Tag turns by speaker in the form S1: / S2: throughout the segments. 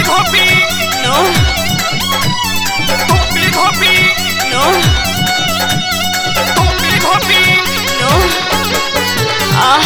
S1: घोपी
S2: No,
S1: घोपी घोपी
S2: no,
S1: घोपी घोपी
S2: no. Ah,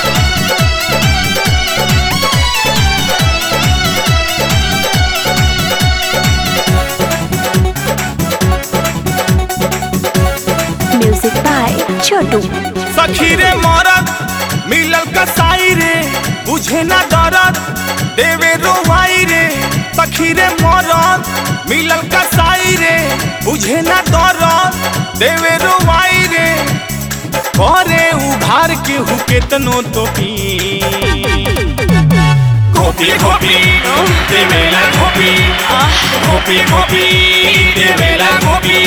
S3: Music by Chotu.
S1: सखी रे मरद मिलल कसाई रे बुझे ना दरद देवे रोवाई रे सखी रे मरद मिलल कसाई रे बुझे ना दरद देवे रोवाई रे करे उघार के हु केतनो तो पी घोपी घोपी देवेला घोपी घोपी घोपी देवेला घोपी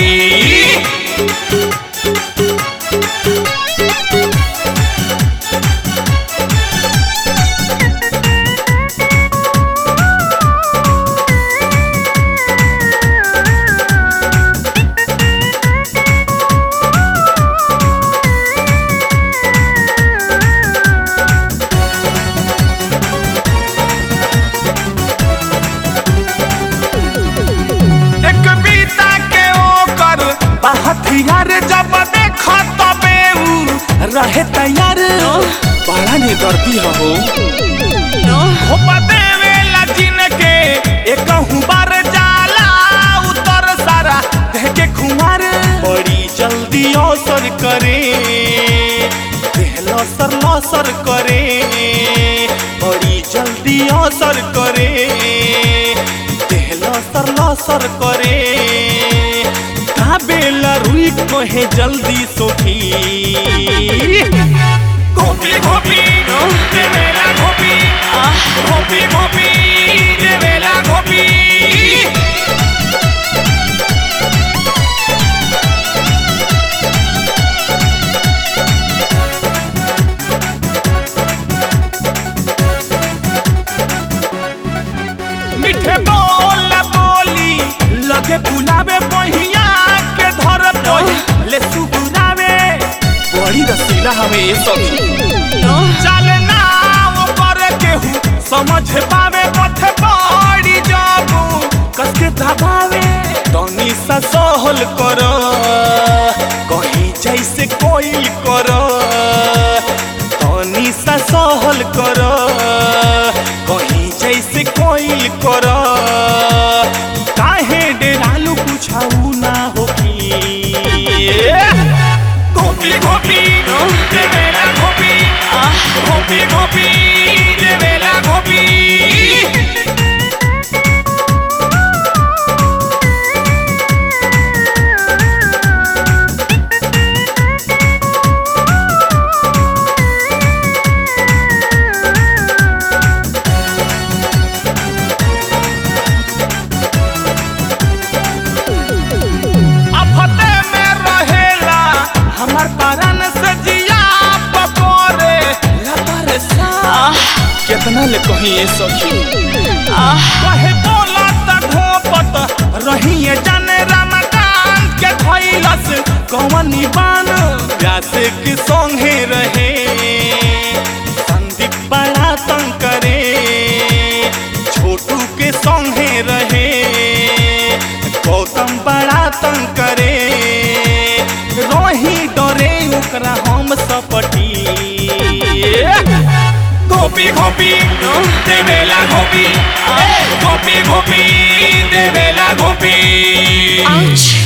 S1: एक बीता के ओकर हथियार जब देख तबे उ रहे तैयार बड़ा ने दर्दी हो
S2: no,
S1: हो देवे लजिन के एक बार जाला उतर सारा कह के खुमार बड़ी जल्दी अवसर करे देह लसर लसर करे बड़ी जल्दी असर करे देह लसर लसर करे काबेला रुई कहे जल्दी सोखी घोपी घोपी देवेला घोपी घोपी घोपी देवेला घोपी मीठे बोल बोली लगे बुलावे बहिया के धर ले सुबुरावे बड़ी रसीला हमें ये सब
S2: no,
S1: चले ना वो पर केहू समझ पावे पथ बड़ी जाबू कस के दबावे तनी सा सहल कर कहीं जैसे कोई कर तनी सा सहल कर कहीं जैसे कोई कर काहे डेरालू पूछाऊ ना होगी घोपी घोपी देवेला घोपी घोपी घोपी देवेला घोपी अफते में रहेला हमर पारन से जिया पकोरे लपर सा कितना ले कहीं ये सखी कहे बोला त ढोपत रहिए जाने रमकांत के धैलस कौनी बान व्यास के संगे रहे संदीप बड़ा तंग करे छोटू के संगे रहे गौतम बड़ा तंग करे रोही डरे ओकरा हम सपटी घोपी घोपी देवेला घोपी घोपी घोपी देवेला घोपी
S2: ouch.